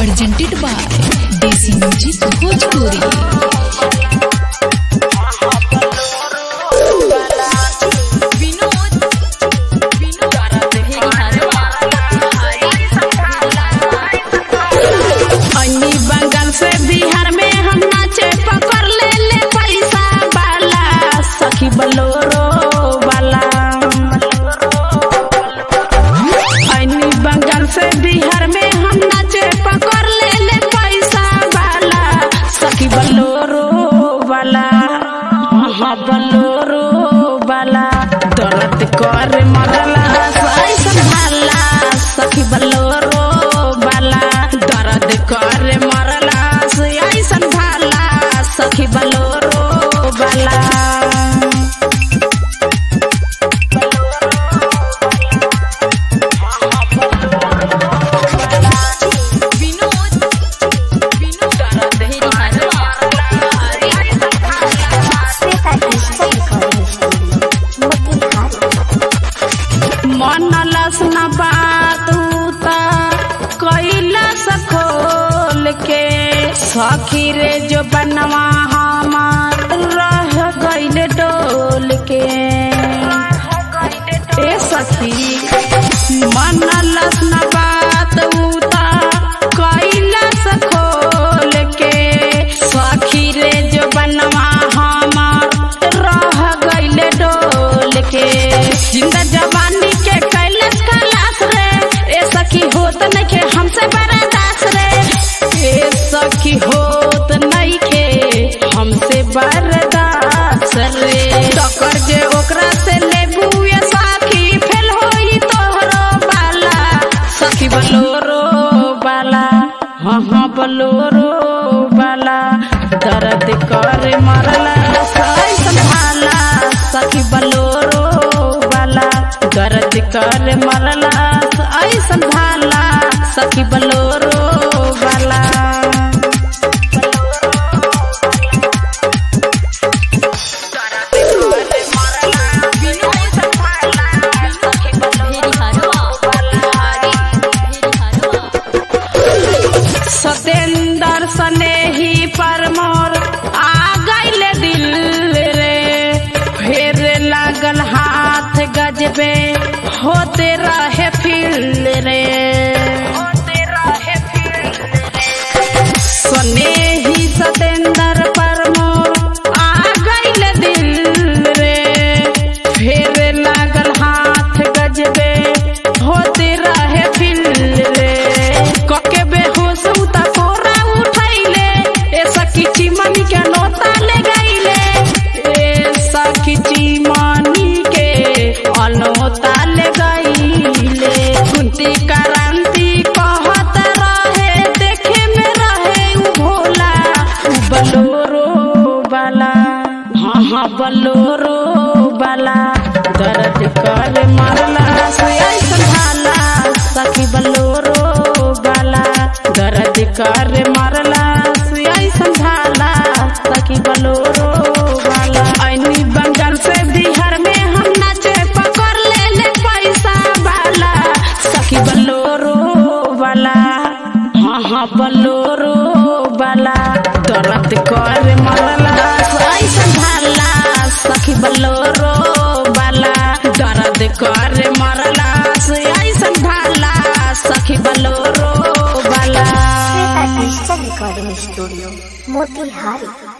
presented by Desi Music Bhojpuri. अन्नी बंगाल से बिहार में हम नाचे पकड़ ले ले पैसा वाला सखी बलोरो वाला अन्नी बंगाल से बिहार में हम नाचे पकड़ ले ले पैसा वाला सखी बलोरो वाला हाँ बलोरो वाला दर्द कर मरला ऐसा भाला सखी बलोरो वाला दर्द कर मरला ऐसा भाला सखी बलोरो वाला मन लसन बात उता कैला सखोल के सखी रे जो बनवा हमार रह गइल डोल के ए सखी मन लसन बात उता कैला सखोल के सखी रे जो बनवा हमार रह गइल डोल के जिंदा जवानी के कैलस कलास रे ए सखी होत नइखे हमसे बर्दाश्त रे ए सखी होत नइखे हमसे बर्दाश्त रे टक्कर जे ओकरा से लेबू ए सखी फेल होई तोहरो बाला सखी बलोरो बाला हाँ हाँ बलोरो बाला दर्द कर मरला सही संभाला सखी बलोरो वाला दर्द कर मरला ऐसन भाला सखी बलोरो वाला सतेंदर सनेही पर मोर आ गइल दिल रे फेर लागल हाथ गजबे होते रहे फिल रे सनेही सतेंदर पर मोर आ गइल दिल रे फेर लागल हाथ गजबे होते रहे फिल रे कके बेहोश उता कोरा उठैले ए सखी चिमनी के नोता ले गइले ए सखी चिमनी के अनोता ले गइले कुंती क्रांति कहत रहे देखे में रहे उ भोला उ बलोरो वाला हाँ हाँ बलोरो वाला दर्द कर मरला से ऐसन भाला सखी बलोरो वाला दर्द कर मरला से ऐसन भाला सखी बलोरो वाला ऐनी बंगाल से बिहार में हम नाचे पकड़ ले ले पैसा वाला सखी बलोरो वाला हाँ हाँ बलोरो वाला दर्द कर मरला ऐसन भाला सखी बलोरो वाला दर्द कर मरला ऐसन भाला सखी बलोरो वाला डिजिटल रिकॉर्डिंग स्टूडियो मोतिहारी